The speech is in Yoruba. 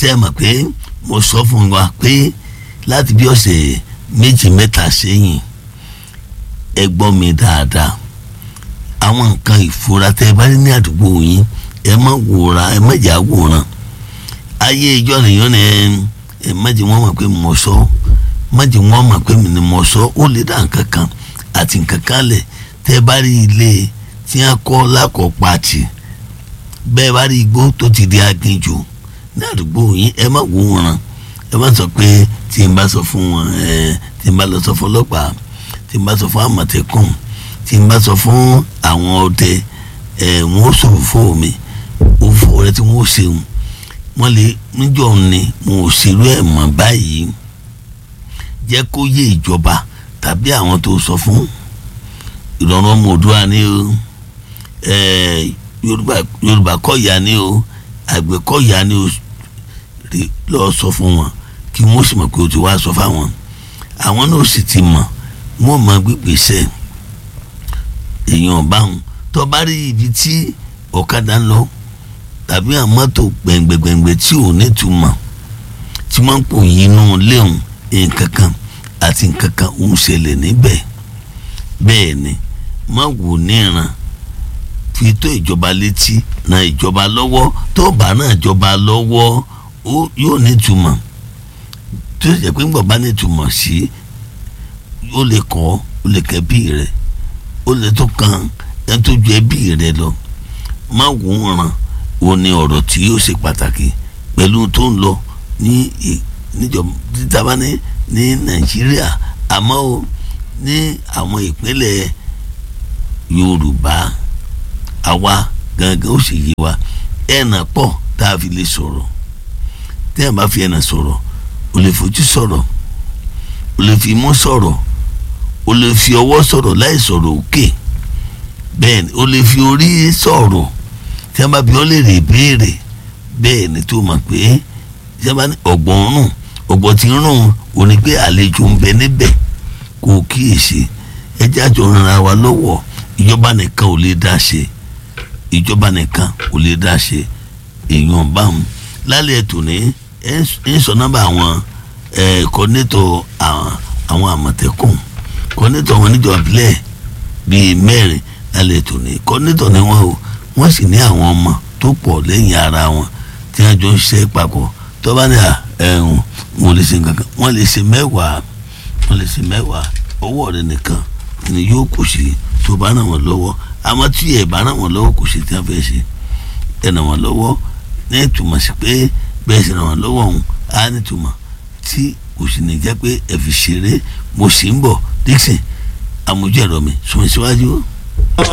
ṣe é mọ̀ pé mo sọ fún wa pé láti bí ọ̀sẹ̀ méjì mẹ́ta sẹ́yìn ẹ gbọ́ mi dáadáa àwọn nǹkan ìfura tẹ́ ẹ bá rí ní àdúgbò yín ẹ má wòra ẹ má jà wòran ayé ìjọ nìyẹn ni ẹ má jẹ́ wọ́n mọ̀ pé mo sọ má jẹ́ wọ́n mọ̀ pé mi ni mo sọ ó lè dá nǹkan kan àti nǹkan kan lẹ̀ tẹ́ ẹ bá rí ilé tí wọ́n kọ́ lákọ̀ọ́ pàtì bẹ́ẹ̀ bá rí igbó tó ti di aginjù ní àdúgbò yín ẹ má wòran ẹ má sọ pé tí n bá sọ fún wọn ẹ tí n bá lọ sọ fún ọlọ́pàá tí n bá sọ fún àmọ̀tẹ́kùn tí n bá sọ fún àwọn ọdẹ ẹ wọn ó sọ̀rọ̀ fún mi òfò rẹ tí wọn ó ṣeun wọn lè níjọ ni wọn ò ṣerú ẹ̀ mọ́ báyìí jẹ́ kó yé ìjọba tàbí àwọn tó sọ fún ìrọ̀rùn ọmọ òdúrà ni o ẹ yorùbá yorùbá kọ́ ìyá ni o àgbẹ̀ kọ́ ìyá ni o rí lọ́ọ́ sọ fún wọn kí wọ́n sì mọ̀ pé o ti wá sọ fáwọn àwọn náà sì ti mọ̀ wọ́n mọ gbígbèsè èèyàn báwọn tó bá rí ibi tí ọ̀kadà ń lọ tàbí àwọn mọ́tò gbẹ̀ngbẹ̀gbẹ̀ngbẹ̀ tí ò ní túmọ̀ tí wọ́n ń pò yínú léhùn nǹkan kan àti nǹkan kan ń ṣẹlẹ̀ níbẹ̀ bẹ́ẹ̀ ni má wò níran fi tó ìjọba létí na ìjọba lọ́wọ́ tó bá náà ìjọba lọ́wọ́ yóò nítumọ̀ tó ṣe pé ńgbọ̀n bá nítumọ̀ sí ó lè kọ́ ó lè kẹ́ bí rẹ̀ ó lè tó kan ẹ tó ju ẹbí rẹ̀ lọ má wò ó ràn ó ní ọ̀rọ̀ tí yóò ṣe pàtàkì pẹ̀lú tó ń lọ ní níjọba títàbá ní ní nàìjíríà àmọ́ ó ní àwọn ìpínlẹ̀ yorùbá àwa gangan ó sì yé wa ẹ̀nà pọ̀ tá a fi lè sọ̀rọ̀ tẹ́ ẹ̀ bá fi ẹ̀nà sọ̀rọ̀ o lè fojú sọ̀rọ̀ o lè fi imú sọ̀rọ̀ o lè fi ọwọ́ sọ̀rọ̀ láì sọ̀rọ̀ òkè bẹ́ẹ̀ ni o lè fi orí sọ̀rọ̀ tí a bá bí ọ lè rè béèrè bẹ́ẹ̀ ni tó mọ̀ pé tí a bá ní ọ̀gbọ̀n rùn ọ̀gbọ̀n tí ń rùn ò ní pé àlejò ń bẹ níbẹ̀ kò kíyèsí ẹjẹ́ àjọ ràn wá lọ́wọ́ ìjọba nìkan ò lè dá ṣe ìjọba nìkan ò lè dá ṣe èèyàn báwọn lálẹ́ ètò ní ń sọ nọ́mbà àwọn kọ́nẹ́tọ̀ àwọn àmọ̀tẹ́kùn kọ́nẹ́tọ̀ wọn níjọba bílẹ̀ bíi mẹ́rin lálẹ́ ètò ní kọ́nẹ́tọ̀ ni wọ́n o wọ́n sì ní àwọn ọmọ tó pọ̀ lẹ́yìn ara wọn tí wọ́n jọ ń ṣe papọ̀ tó bá ní ẹ̀hún wọn lè ṣe nǹkan wọ́n lè ṣe mẹ́wàá wọ́n lè ṣe mẹ́wàá owó rẹ̀ nìkan ni yóò kù sí tó bá ràn wọ́n lọ́wọ́ àmọ́ tí ẹ̀ bá ràn wọ́n lọ́wọ́ kò sí tí wọ́n fẹ́ ṣe ẹ̀ ràn wọ́n lọ́wọ́ ní ìtumọ̀ sí pé bẹ́ẹ̀ sì ràn wọ́n lọ́wọ́ ọ̀hún á ní ìtumọ̀ tí kò sì ní jẹ́ pé ẹ fi ṣeré mo sì ń bọ̀ Dixon àmójú ẹ̀rọ mi sùn síwájú.